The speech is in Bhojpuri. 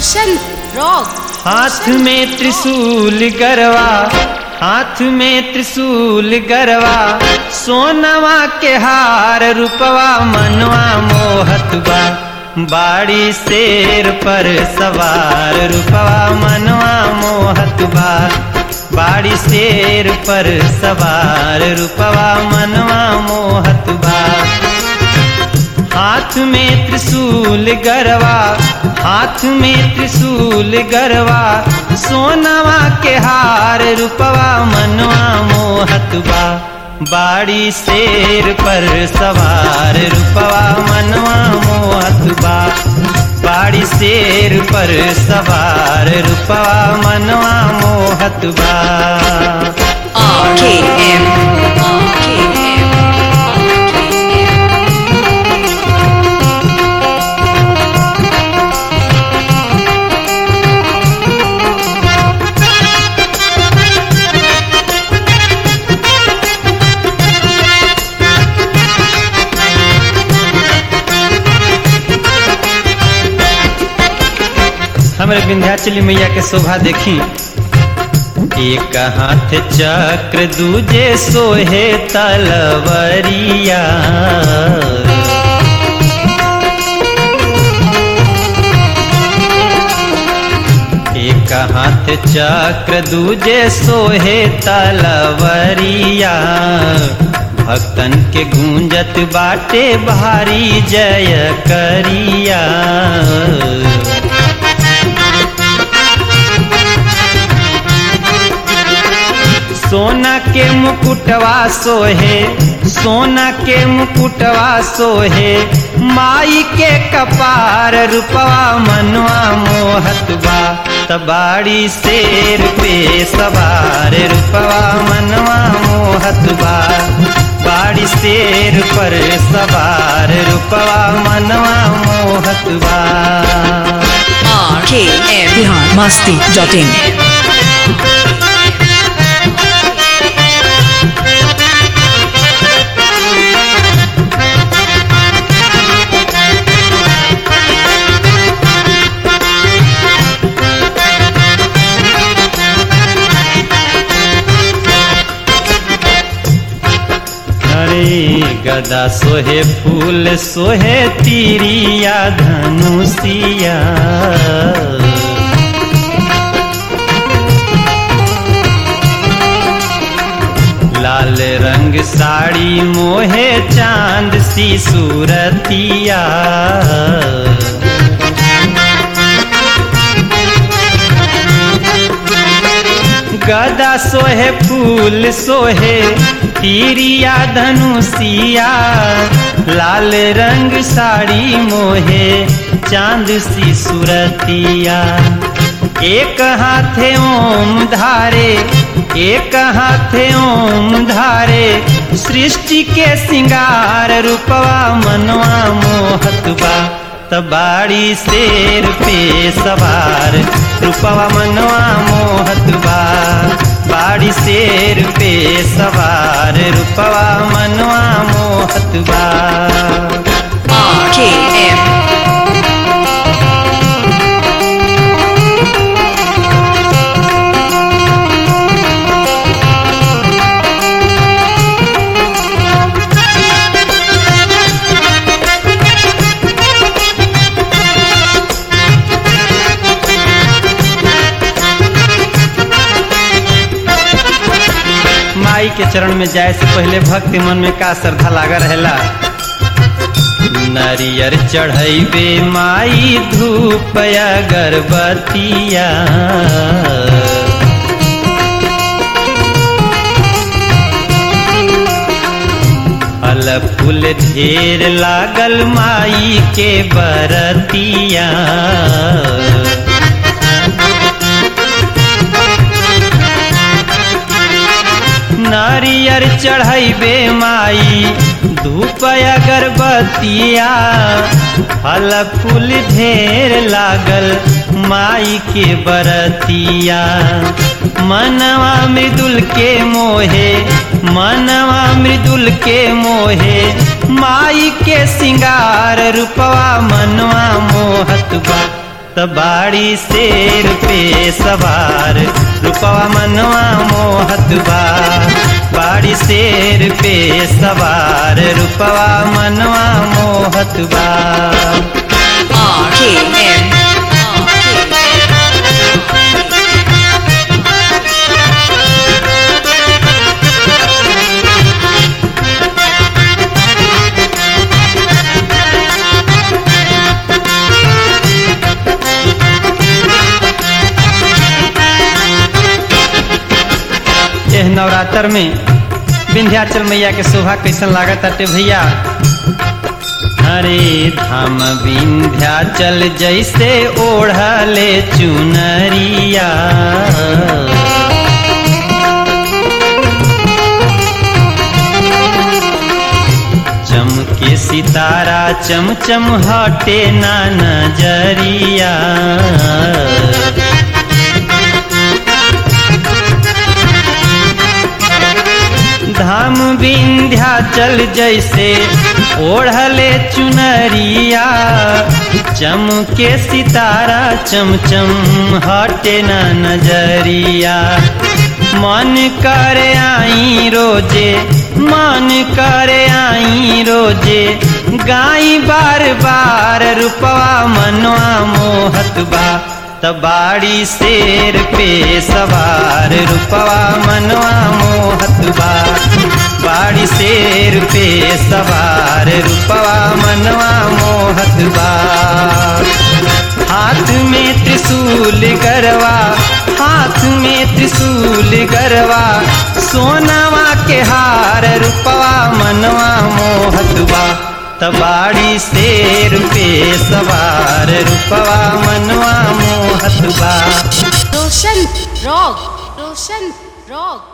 रोशन रॉक हाथ में त्रिशूल गरवा हाथ में त्रिशूल गरवा सोनवा के हार रूपवा मनवा मोहत बा बाड़ी शेर पर सवार रूपवा मनवा मोहत बा बाड़ी शेर पर सवार रूपवा मनवा मोहत बा हाथ में त्रिशूल गरवा हाथ में त्रिशूल गरवा सोनवा के हार रूपवा मनवा मोहत बा बाड़ी शेर पर सवार रूपवा मनवा मोहत बा बाड़ी शेर पर सवार रूपवा मनवा मोहत बा RKM. RKM. हमारे विंध्याचली मैया के शोभा देखी एक हाथ चक्र दूजे सोहे तलवरिया एक हाथ चक्र दूजे सोहे तलवरिया भक्तन के गूंजत बाटे भारी जय करिया सोना के मुकुटवा सोहे सोना के मुकुटवा सोहे माई के कपार रूपवा मनवा मोहत बा तबाड़ी शेर पे सवार रूपवा मनवा मोहत बा बाड़ी शेर पर सवार रूपवा मनवा मोहत बा RKM. Bihar Masti dot in अरे गदा सोहे फूल सोहे तीरिया धनुषिया लाल रंग साड़ी मोहे चांद सी सूरतिया गदा सोहे फूल सोहे तीरिया धनुषिया लाल रंग साड़ी मोहे चांद सी सूरतिया एक हाथे ओम धारे एक हाथे ओम धारे सृष्टि के सिंगार रूपवा मनवा मोहत बा तबाड़ी शेर पे सवार रूपवा मनवा मोहत बा बाड़ी शेर पे सवार रूपवा मनवा मोहत बा RKM. माई के चरण में जाए से पहले भक्ति मन में का श्रद्धा लागा रहेला नरियर चढ़ैबे माई धूप अगरबत्तिया फल फूल ढेर लागल माई के बरतिया नारियर चढ़ैबे माई धूप अगरबत्तिया फल फूल ढेर लागल माई के बरतिया मनवा मृदुल के मोहे मनवा मृदुल के मोहे माई के सिंगार रूपवा मनवा मोहत बा त बाड़ी शेर पे सवार रूपवा मनवा मोहत बा बाड़ी शेर पे सवार रूपवा मनवा मोहत बा RKM. एह नवरात्र में विंध्याचल मैया के शोभा कैसन लागत अटे भैया अरे धाम विंध्याचल जैसे ओढ़ले चुनरिया चमके सितारा चमचम हटे ना नजरिया धाम विंध्याचल जैसे ओढ़ले चुनरिया चमके सितारा चमचम हटे न नजरिया मन करे आई रोजे मन करे आई रोजे गाई बार बार रूपवा मनवा मोहत बा तबाड़ी शेर पे सवार रूपवा मनवा मोहत बा बाड़ी शेर पे सवार रूपवा मनवा मोहत बा हाथ में त्रिशूल गरवा हाथ में त्रिशूल गरवा सोनावा के हार रूपवा मनवा मोहत बा तबाड़ी शेर पे सवार रूपवा मनवा मोहत बा रोशन रॉक रोशन रॉक